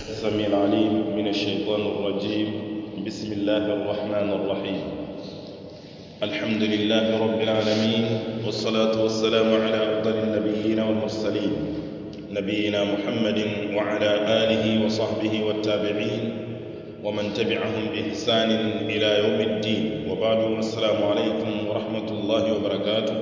السميع العليم من الشيطان الرجيم بسم الله الرحمن الرحيم الحمد لله رب العالمين والصلاة والسلام على أفضل النبيين والمرسلين نبينا محمد وعلى آله وصحبه والتابعين ومن تبعهم بإحسان إلى يوم الدين وبعد السلام عليكم ورحمة الله وبركاته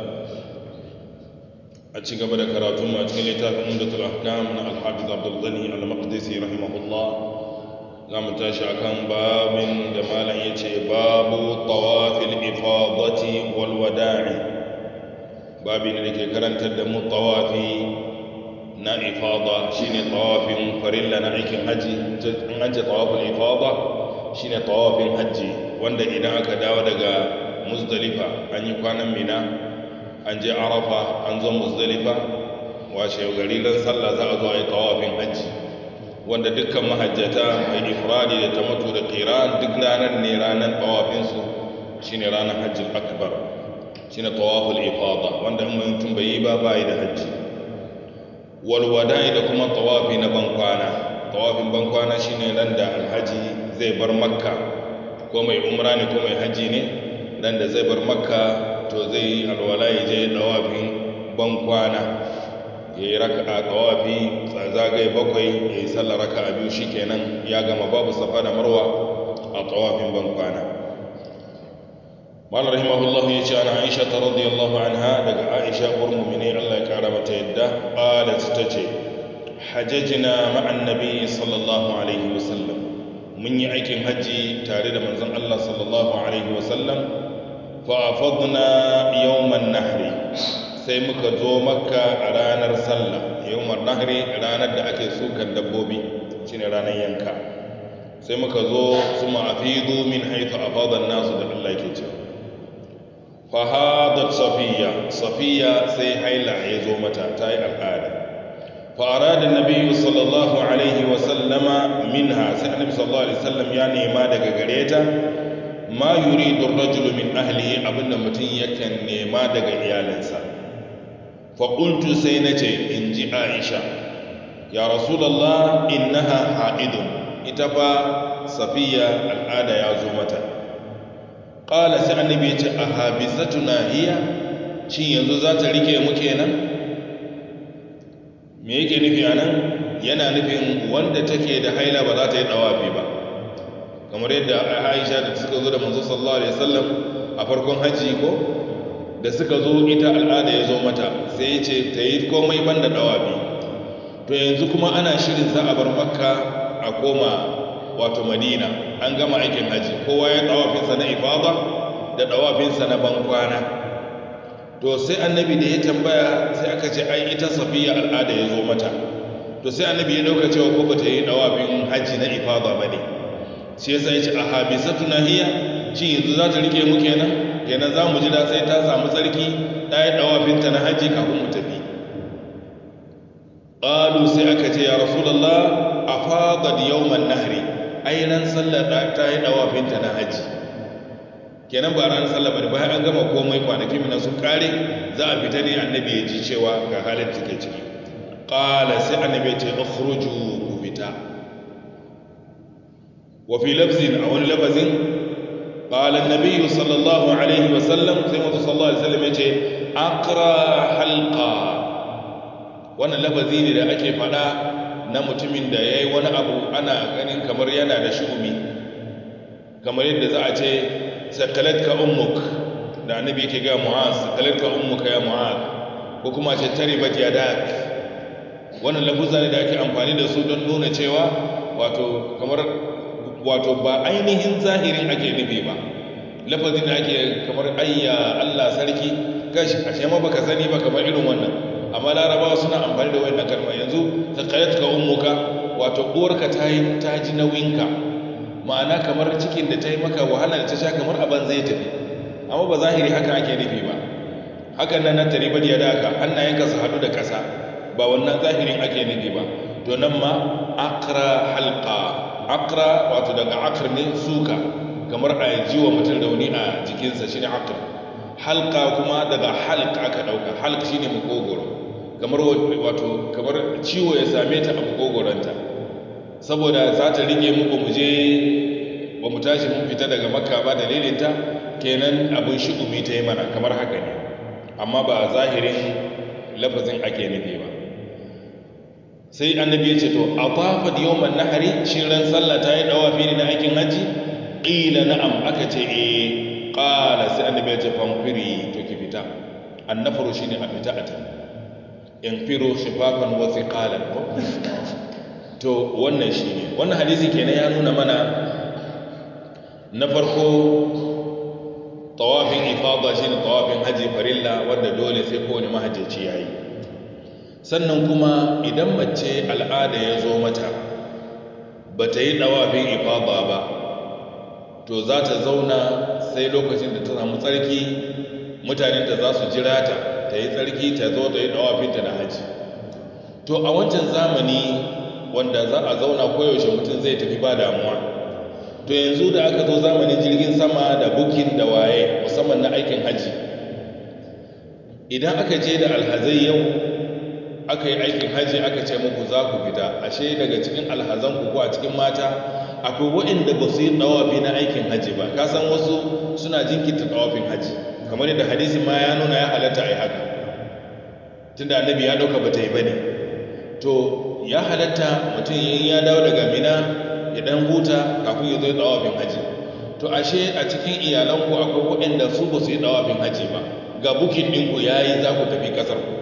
a ci gaba da karatun a cikin littafin umdatul ahkam na al-hafiz abdul ghani al-maqdisi rahimahullah za mu tashi akan babin da malam yace babu tawafil ifadati wal wada'i babin da ke karantar da mu tawafi na ifada shine tawafin farilla na aikin haji an aje tawaful ifada shine tawafin haji wanda idan aka dawo daga muzdalifa an yi kwanan mina an je arafa an zo muzdalifa washe gari ran sallah za a zo a yi tawafin hajji wanda dukkan mahajjata mai ifradi da tamatu da qiran duk ranar ne ranar tawafinsu shine ranar hajjin akbar shine tawaful ifada wanda in mutum bai yi ba ba yi da hajji wal wada'i da kuma tawafi na bankwana tawafin bankwana shine ran da alhaji zai bar makka ko mai umra ne ko mai hajji ne ran da zai bar makka to zai yi alwala ya je dawafin bankwana ya yi raka a dawafi zagaye bakwai ya yi sallar raka a biyu shi kenan ya gama babu safa da marwa a dawafin bankwana malar rahimahullahu ya ce ana aisha ta radiyallahu anha daga aisha mumine allah ya kara mata yadda ƙalat ta ce hajjajina ma'an nabi sallallahu alaihi wasallam mun yi aikin hajji tare da manzon allah sallallahu alaihi wasallam fa'afadna yawman nahri sai muka zo makka a ranar sallah yawman nahri ranar da ake sukan dabbobi shine ranar yanka sai muka zo su ma'afidu min haifu afadan nasu da Allah ke ce fahadat safiya safiya sai haila ya zo mata ta yi al'ada fa'ara da nabi sallallahu alaihi wasallama minha sai annabi sallallahu alaihi wasallam ya nema daga gare ta ma yuridu rajulu min ahlihi abinda mutum yakan nema daga iyalinsa fa qultu sai nace inji Aisha ya rasulullah innaha haidun ita fa safiya al'ada ya zo mata qala sai annabi ya ce ahabisatuna hiya shin yanzu za ta rike mu kenan me yake nufi anan yana nufin wanda take da haila ba za ta yi dawafi ba kamar yadda aisha da suka zo da manzo sallallahu alaihi wasallam a farkon haji ko da suka zo ita al'ada ya zo mata sai ya ce ta yi komai banda dawabi to yanzu kuma ana shirin za a bar makka a koma wato madina an gama aikin haji kowa ya dawafinsa na ifada da dawafinsa na bankwana to sai annabi da ya tambaya sai aka ce ai ita safiya al'ada ya zo mata to sai annabi ya dauka cewa ko ba ta yi dawafin haji na ifada ba ne shi yasa yace a habisatu nahiya shi yanzu za ta rike mu kenan kenan za mu jira sai ta samu tsarki ta yi dawafinta na haji kafin mu tafi qalu sai aka ce ya rasulullah afadat yawman nahri ai ran sallar ta yi dawafinta na haji kenan ba ran sallar bane bayan an gama komai kwanaki mina sun kare za a fita ne annabi ya ji cewa ga halin take ciki qala sai annabi ya ce ukhruju ku fita وفي لفظ أو لفظ قال النبي صلى الله عليه وسلم سيما صلى الله عليه وسلم يقول أقرى حلقة وانا لفظي ne da ake fada na mutumin da yayi wani abu ana ganin kamar yana da shugumi kamar yadda za a ce sakalatka ummuk da annabi yake ga mu'az sakalatka ummuka ya mu'az ko kuma ce taribat yadak wannan lafuzza ne da ake amfani da su don nuna cewa wato kamar wato ba ainihin zahirin ake nufi ba lafazin da ake kamar ayya Allah sarki gashi ashe ma baka sani ba kamar irin wannan amma larabawa suna amfani da wannan kalma yanzu taqayatka ummuka wato uwarka ta yi ta ji nauyinka ma'ana kamar cikin da ta yi maka wahala da ta sha kamar aban zai tafi amma ba zahiri haka ake nufi ba hakan nan na taribar ya daka hannayenka su hadu da ƙasa ba wannan zahirin ake nufi ba to nan ma akra halqa akra wato daga akr ne suka kamar a ji wa mutum rauni a jikinsa shine akr halka kuma daga halk aka dauka halk shine makogoro kamar wato kamar ciwo ya same ta a makogoranta saboda za ta rike mu ba mu je ba mu tashi mun fita daga makka ba dalilinta kenan abin shi'umi ta yi mana kamar haka ne amma ba zahirin lafazin ake nufi ba sai annabi ya ce to a tafat yawman nahari shi ran sallah ta yi dawafi ne na aikin haji qila na'am aka ce eh qala sai annabi ya ce fanfiri to ki fita annafaru shine a fita a ta infiru khifafan wa thiqalan to wannan shine wannan hadisi kenan ya nuna mana na farko tawafin ifada shine tawafin haji farilla wanda dole sai kowane mahajjaci yayi sannan kuma idan mace al'ada ya zo mata ba ta yi ɗawafin ifada ba to za ta zauna sai lokacin da ta samu tsarki mutanen da za su jira ta ta yi tsarki ta zo ta yi ɗawafinta na haji to a wancan zamani wanda za a zauna koyaushe mutum zai tafi ba damuwa to yanzu da aka zo zamanin jirgin sama da bukin da waye musamman na aikin haji idan aka je da alhazai yau aka yi aikin hajji aka ce muku za ku fita ashe daga cikin alhazanku ko a cikin mata akwai waɗanda ba su yi ɗawafi na aikin hajji ba ka san wasu suna jinkirta ɗawafin hajji kamar yadda hadisin ma ya nuna ya halatta a yi haka tunda annabi ya ɗauka ba ta yi ba ne to ya halatta mutum yin ya dawo daga mina ya ɗan huta kafin ya zo yi ɗawafin hajji to ashe a cikin iyalanku akwai waɗanda su ba su yi ɗawafin hajji ba ga bukin ɗinku ya yi za ku tafi ƙasar ku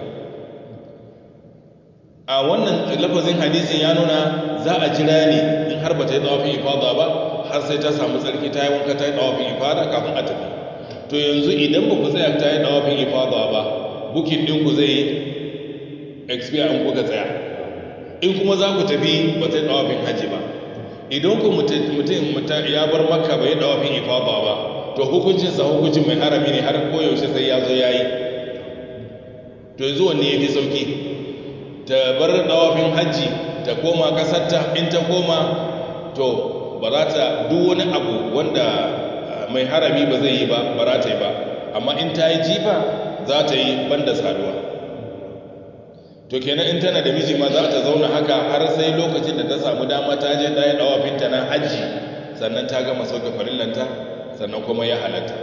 a wannan lafazin hadisin ya nuna za a jira ne in har ba ta yi tsawafin ifada ba har sai ta samu tsarki ta yi wanka ta yi tsawafin ifada kafin a tafi to yanzu idan ba ku tsaya ta yi tsawafin ifada ba bukin ɗinku zai expire in kuka tsaya in kuma za ku tafi ba ta yi tsawafin hajji ba idan ku mutum ya bar makka bai yi tsawafin ifada ba to hukuncinsa hukuncin mai harami ne har koyaushe sai ya zo ya yi to yanzu wanne ya fi sauki ta bar dawafin hajji ta koma kasarta in ta koma to ba za ta duk wani abu wanda mai harami ba zai yi ba ba za ta yi ba amma in ta yi jifa za ta yi banda saduwa to kenan in tana da miji ma za ta zauna haka har sai lokacin da ta samu dama ta je ta yi dawafinta na hajji sannan ta gama sauke farillanta sannan kuma ya halatta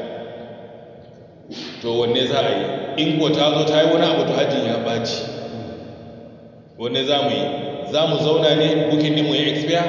to wanne za a yi in ko ta zo ta yi wani abu to hajjin ya ɓaci wanne za mu yi za mu zauna ne bukin ɗinmu ya expire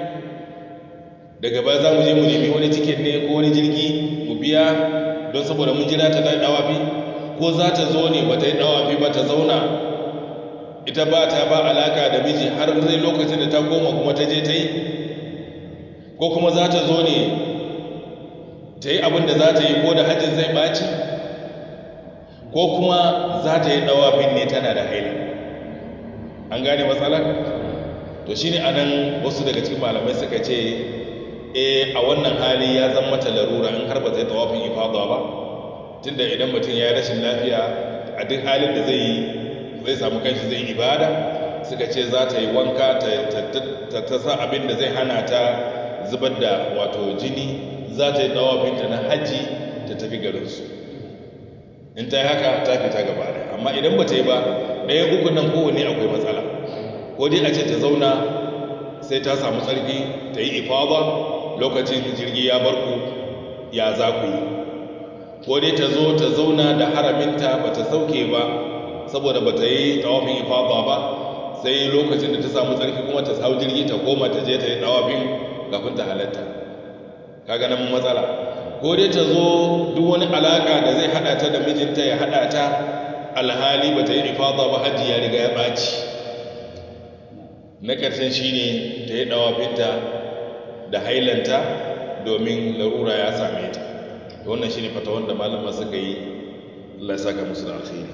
daga baya za mu je mu nemi wani tiket ne ko wani jirgi mu biya don saboda mun jira ta ɗawafi ko za ta zo ne ba ta yi ɗawafi ba ta zauna ita ba ta ba alaka da miji har zai lokacin da ta koma kuma ta je ta yi ko kuma za ta zo ne ta yi abin da za ta yi ko da hajjin zai ɓaci ko kuma za ta yi ɗawafin ne tana da haila an gane matsalar to shine anan wasu daga cikin malamai suka ce eh a wannan hali ya zama mata larura in har ba zai tawafin ifada ba tunda idan mutum ya rashin lafiya a duk halin da zai yi zai samu kanshi zai ibada suka ce za ta yi wanka ta ta sa abin da zai hana ta zubar da wato jini za ta yi tawafinta na hajji ta tafi garinsu in ta yi haka ta fita gaba da amma idan ba ta yi ba ɗaya uku nan kowane akwai matsala ko dai a ce ta zauna sai ta samu tsarki ta yi ifada lokacin jirgi ya bar ku ya za ku yi ko dai ta zo ta zauna da haraminta ba ta sauke ba saboda ba ta yi tawafin ifada ba sai lokacin da ta samu tsarki kuma ta hau jirgi ta koma ta je ta yi tawafin kafin ta halatta kaga nan matsala ko dai ta zo duk wani alaka da zai hada ta da mijinta ya hada ta alhali ba ta yi ifada ba hajji ya riga ya ɓaci na ƙarshen shi ne ta yi ɗawafinta da hailanta domin larura ya same ta da wannan shi ne fata wanda malama suka yi Allah ya saka musu da alkhairi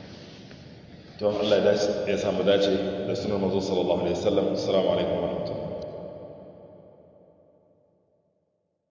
to Allah ya samu dace da sunan mazo sallallahu alaihi wasallam assalamu alaikum wa rahmatullahi